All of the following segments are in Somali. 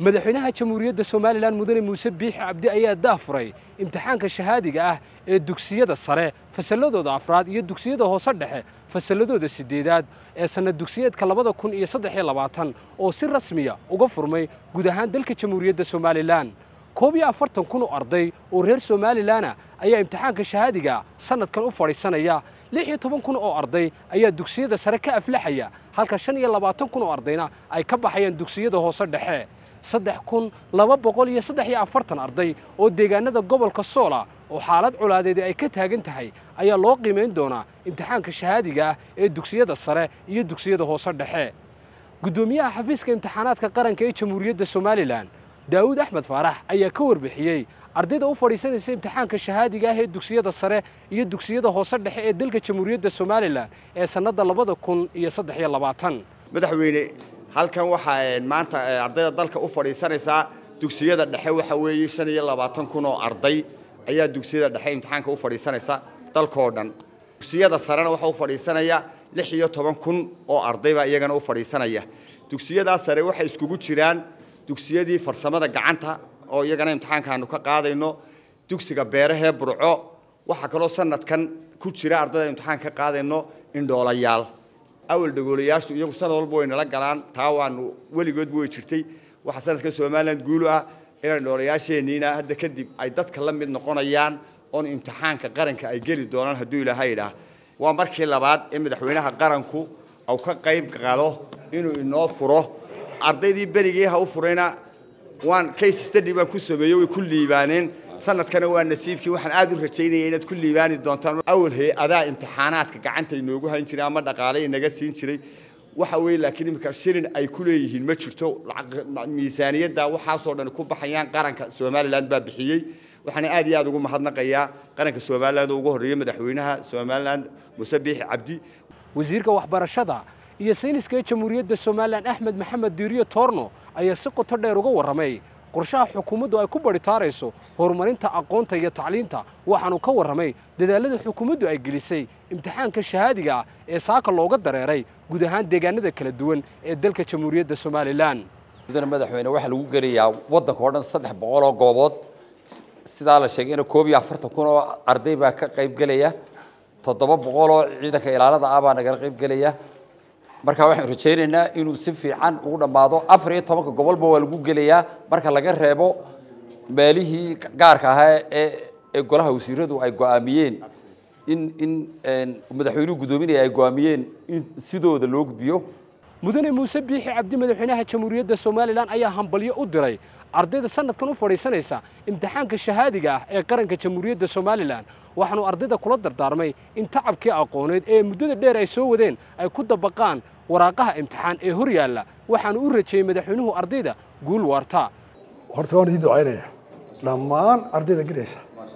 madaxweynaha jamhuuriyadda somalilan mudane muuse biixi cabdi ayaa daafuray imtixaanka shahaadiga ah ee dugsiyada sare fasalladooda afraad iyo dugsiyada hoose dhexe fasalladooda siddeedaad ee sannad dugsiyeedka labada kun iyo saddex iyo labaatan oo si rasmiya uga furmay guud ahaan dalka jamhuuriyadda somalilan koob iyo afartan kun oo arday oo reer somalilanah ayaa imtixaanka shahaadiga sannadkan u fadhiisanaya lix iyo toban kun oo arday ayaa dugsiyada sare ka aflaxaya halka shan iyo labaatan kun oo ardayna ay ka baxayaan dugsiyada hoose dhexe saddex kun laba boqol iyo saddex iyo afartan arday oo deegaanada gobolka soola oo xaalad colaadeedi ay ka taagan tahay ayaa loo qiimayn doonaa imtixaanka shahaadiga ah ee dugsiyada sare iyo dugsiyada hoose dhexe guddoomiyaha xafiiska imtixaanaadka qaranka ee jamhuuriyadda somalilan daawud axmed faarax ayaa ka warbixiyey ardayda u fadhiisanaysa imtixaanka shahaadiga ah ee dugsiyada sare iyo dugsiyada hoose dhexe ee dalka jamhuuriyadda somalilan ee sannadda labada kun iyo saddex iyo labaatan madaxweyne halkan waxaa maanta ardayda dalka u fadhiisanaysaa dugsiyada dhexe waxa weeye shan iyo labaatan kun oo arday ayaa dugsiyada dhexe imtixaanka u fadhiisanaysa dalkoo dhan dugsiyada sarena waxaa u fadhiisanaya lix iyo toban kun oo ardaybaa iyagana u fadhiisanaya dugsiyadaa sare waxay iskugu jiraan dugsiyadii farsamada gacanta oo iyagana imtixaankaanu ka qaadayno dugsiga beerahee burco waxaa kaloo sanadkan ku jira ardayda imtixaan ka qaadayno indhoolayaal awal dhagoolayaashu iyagu sanad walba way nala galaan taa waanu weligoodba way jirtay waxaa sanadka somalilan guulu ah in indhoolayaasheenniina hadda kadib ay dadka la mid noqonayaan oon imtixaanka qaranka ay geli doonaan hadduu ilaahay idhaah waa markii labaad ee madaxweynaha qaranku uu ka qayb qalo inuu inoo furo ardaydii berigii ha u furayna waan case study baan ku sameeyey way ku liibaaneen sanadkana waa nasiibkii waxaan aad u rajaynaya inaad ku liibaani doontaan awal hay-adaa imtixaanaadka gacanta inoogu hayn jiray ama dhaqaale inaga siin jiray waxa weeye laakiin iminka shilin ay ku leeyihiin ma jirto miisaaniyadda waxaasoo dhan ku baxayaan qaranka somalilan baa bixiyey waxaana aad iyo aad ugu mahadnaqayaa qaranka somaliland oo ugu horreeyey madaxweynaha somaliland muuse biixi cabdi wasiirka waxbarashada iyo sayniska ee jamhuuriyadda somalilan axmed maxamed diiriyo toorno ayaa si qoto dheer uga warramay qorshaha xukuumaddu ay ku badhitaarayso horumarinta aqoonta iyo tacliinta waxaanu ka warramay dadaalada xukuumaddu ay gelisay imtixaanka shahaadiga ah ee saaka looga dareeray guud ahaan deegaanada kala duwan ee dalka jamhuuriyadda somalilan mudane madaxweyne waxaa lagu gelayaa waddanka oo dhan saddex boqol oo goobood sidaa la sheegayna koob iyo afartan kun oo arday baa ka qayb gelaya toddoba boqol oo ciidanka ilaalada ah baa nagala qayb gelaya marka waxaan rajaynaynaa inuu si fiican ugu dhammaado afar iyo tobanka gobolba waa lagu gelayaa marka laga reebo meelihii gaarka ahaa ee ee golaha wasiiradu ay go'aamiyeen in in madaxweynuhu guddoominaya ay go'aamiyeen in sidooda loo gudbiyo mudane muuse biixi cabdi madaxweynaha jamhuuriyadda somalilan ayaa hambalyo u diray ardayda sanadkan u fadhiisanaysa imtixaanka shahaadiga ah ee qaranka jamhuuriyadda somalilan waxaanu ardayda kula dardaarmay in tacabkii aqooneed ee muddada dheer ay soo wadeen ay ku dabaqaan waraaqaha imtixaan ee hor yaalla waxaanu u rajeeyey madaxweynuhu ardayda guul waarta horta waan idin ducaynaya dhammaan ardayda gelaysa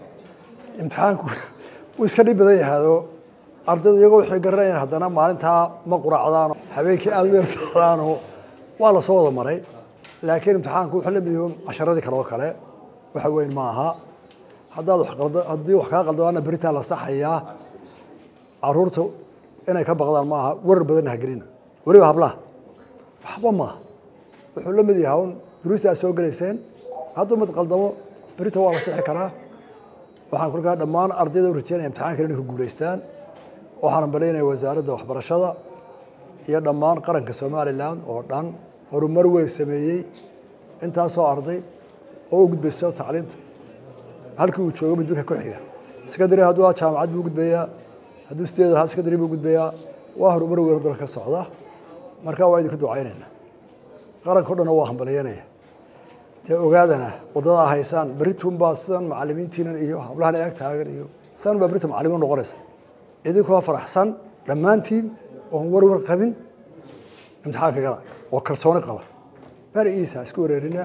imtixaanku wuu iska dhib badan yahaado ardaydu iyagoo waxay garanayaan haddana maalintaa ma quraacdaano habeenkii aada u yar socdaano waa la soo wada maray laakiin imtixaanku wuxuu la mid yahay casharadii kale oo kale waxa weyn ma aha haddaad wax qaldo haddii wax kaa qaldaana beritaan la saxayaa caruurta inay ka baqdaan ma aha warar badanna ha gelina weliba hablaha waxba maaha wuxuu la mid yahay un duruusta aad soo gelayseen hadduu mid qaldamo berita waa la sixi karaa waxaan kolkaa dhammaan ardayda u rajeynaya imtixaankan inay ku guulaystaan waxaan balaynaya wasaaradda waxbarashada iyo dhammaan qaranka somalilan oo dhan horumar weyn sameeyey intaasoo arday oo u gudbayso tacliinta halkii uu joogo midbika ku xiga secondary hadduu jaamacad buu gudbayaa hadduu sideed ahaa secondary buu gudbayaa waa horumar weyn dalka ka socda marka waa idinku ducaynaynaa qaranka o dhan waa hambalyanaya dee ogaadana waddadaa haysaan berritun baa sidan macalimiintiinan iyo hablahan eeg taagan iyo sidan baa berita macalimiin noqonaysa idinkoo faraxsan dhammaantiin oon warwar qabin imtixaanka gala oo kalsooni qaba barigiisa isku wareerina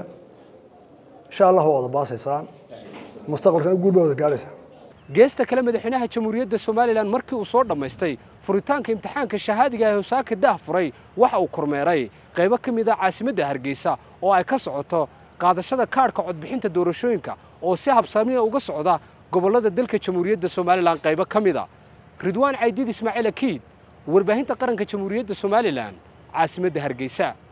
insha allah waa wada baasaysaan mustaqbalkana guul baa wada gaadhaysaa geesta kale madaxweynaha jamhuuriyadda somalilan markii uu soo dhammaystay furitaanka imtixaanka shahaadiga ee hosaaka dah furay waxa uu kormeeray qaybo ka mid a caasimadda hargeysa oo ay ka socoto qaadashada kaadhka codbixinta doorashooyinka oo si habsaamiya uga socda gobollada dalka jamhuuriyadda somalilan qaybo ka mid a ridwaan caydiid ismaaciil akiid warbaahinta qaranka jamhuuriyadda somalilan caasimadda hargeysa